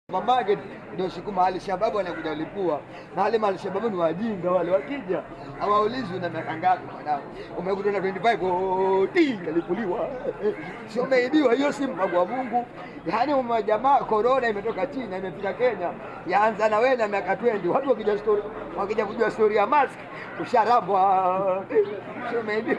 Mamake ndio siku mahali shababu wanakuja lipua na wale mahali shababu ni wajinga wale, wakija hawaulizi una miaka ngapi mwanangu, umekuta na 25 oti kalipuliwa, sio umeibiwa. Hiyo si mpango wa Mungu. Yaani umejamaa, korona imetoka China imefika Kenya, yaanza na wewe na miaka 20. Watu wakija story, wakija kujua story ya mask usharambwa, sio umeibiwa.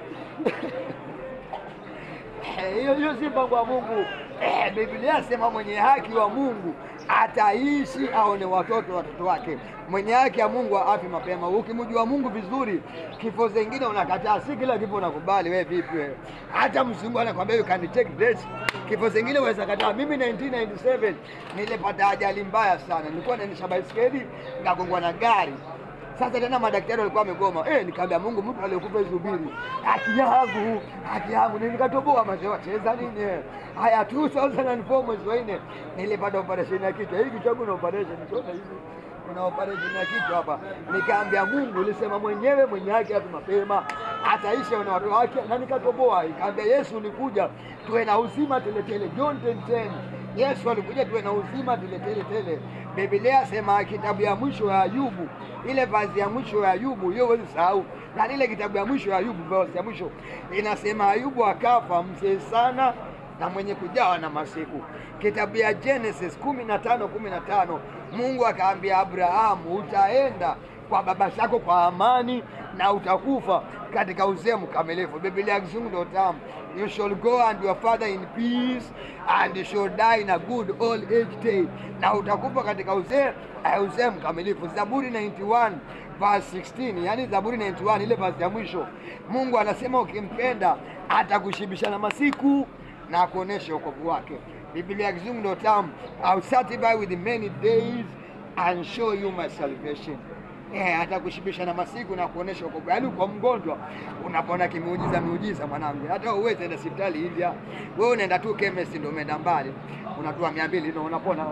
hiyo hiyo si mpango wa Mungu. Eh, Biblia sema mwenye haki wa Mungu ataishi aone watoto watoto wake. Mwenye haki ya Mungu afi mapema. Ukimjua Mungu vizuri, kifo zingine unakataa, si kila kifo unakubali. Wewe vipi wewe? Hata mzungu anakwambia you can take this, kifo zingine uweza kataa. Mimi 1997 nilipata ajali mbaya sana, nilikuwa naendesha baiskeli nikagongwa na gari sasa tena madaktari walikuwa wamegoma. Eh, nikaambia Mungu, mtu aliyekufa isubiri haki yangu, haki yangu. Ni nikatoboa mazee, wacheza nini? Haya, 2004 mwezi wa nne nilipata operation ya kichwa. Hii kichwa kuna operation, unaona hivi kuna operation ya kichwa hapa. Nikaambia Mungu, ulisema mwenyewe mwenye haki hapo mapema ataishi na watu wake, na nikatoboa. Nikaambia Yesu, ulikuja tuwe na uzima teletele. John 10:10 Yesu alikuja tuwe na uzima teletele tele. Biblia sema kitabu ya mwisho ya Ayubu, ile vazi ya mwisho ya Ayubu, hiyo huwezi sahau. Na ile kitabu ya mwisho ya Ayubu, vazi ya mwisho inasema Ayubu akafa mzee sana na mwenye kujawa na masiku. Kitabu ya Genesis kumi na tano kumi na tano Mungu akaambia Abrahamu, utaenda kwa baba zako kwa amani na utakufa katika uzee mkamilifu. Biblia ya kizungu ndio tamu, you shall go and your father in peace and you shall die in a good old age day, na utakufa katika uzee uzee mkamilifu. Zaburi 91 verse 16, yani Zaburi 91 ile verse ya mwisho, Mungu anasema ukimpenda atakushibisha na masiku na akuonesha wokovu wake. Biblia ya kizungu ndio tamu, I'll satisfy with many days and show you my salvation. Eh, atakushibisha na masiku na kuonesha wokovu. Yaani kwa mgonjwa unapona kimiujiza miujiza mwanangu. Hata uweze enda hospitali India. Wewe unaenda tu chemist ndio umeenda mbali. Unatoa 200 ndio unapona.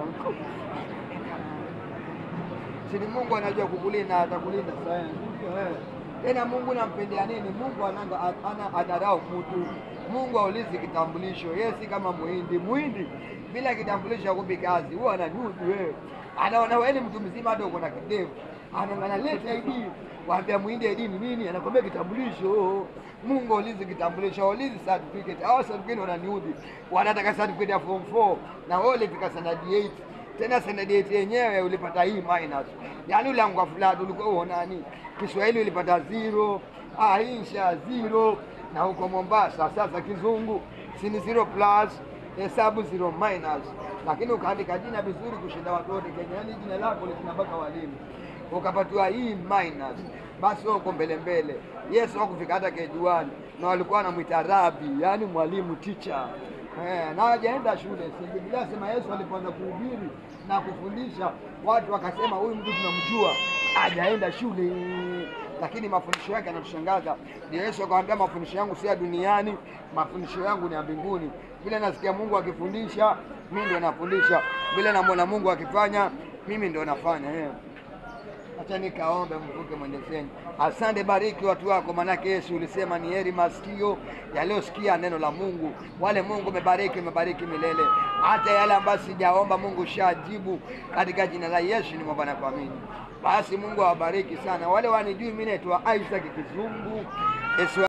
Sini Mungu anajua kukulinda atakulinda sana. Tena Mungu nampendea nini? Mungu ananga ana adarau mtu. Mungu aulizi kitambulisho. Yeye si kama muhindi. Muhindi bila kitambulisho hakupi kazi. Huwa anajuzu wewe. Anaona wewe ni mtu mzima hata uko na kidevu. Anaongana leta ID. Waambia muhindi ID ni nini? Anakwambia kitambulisho. Mungu aulizi kitambulisho, aulizi certificate. Hao certificate wananiudhi. Wanataka certificate ya form 4 na wewe ulifika standard 8 tena standard 8 yenyewe ulipata hii minus, yaani ulianguka flat, ulikuwa uonani. Kiswahili ulipata zero, ah, insha zero, na huko Mombasa sasa kizungu sini zero plus, hesabu zero minus, lakini ukaandika jina vizuri kushinda watu wote Kenya, yaani jina lako lina mpaka walimu, ukapatiwa hii minus, basi wewe uko mbele mbele. Yesu hakufika hata kejuani, na walikuwa wanamwita rabi, yaani mwalimu teacher. Eh, na hajaenda shule. Si Biblia sema Yesu alipoanza kuhubiri na kufundisha watu wakasema huyu mtu tunamjua, hajaenda shule, lakini mafundisho yake yanatushangaza. Ndio Yesu akamwambia mafundisho yangu si ya duniani, mafundisho yangu ni ya mbinguni. Vile nasikia Mungu akifundisha, mimi ndio nafundisha. Vile namwona Mungu akifanya, mimi ndio nafanya eh. Acha nikaombe mvuke mwendeseni. Asante, bariki watu wako, manake Yesu ulisema ni heri masikio yaliyosikia neno la Mungu. Wale Mungu umebariki, umebariki milele. Hata yale ambayo sijaomba Mungu shajibu, katika jina la Yesu nimeomba na kuamini. Basi Mungu awabariki sana. Wale wanijui, mimi naitwa Isaac Kizungu Yesu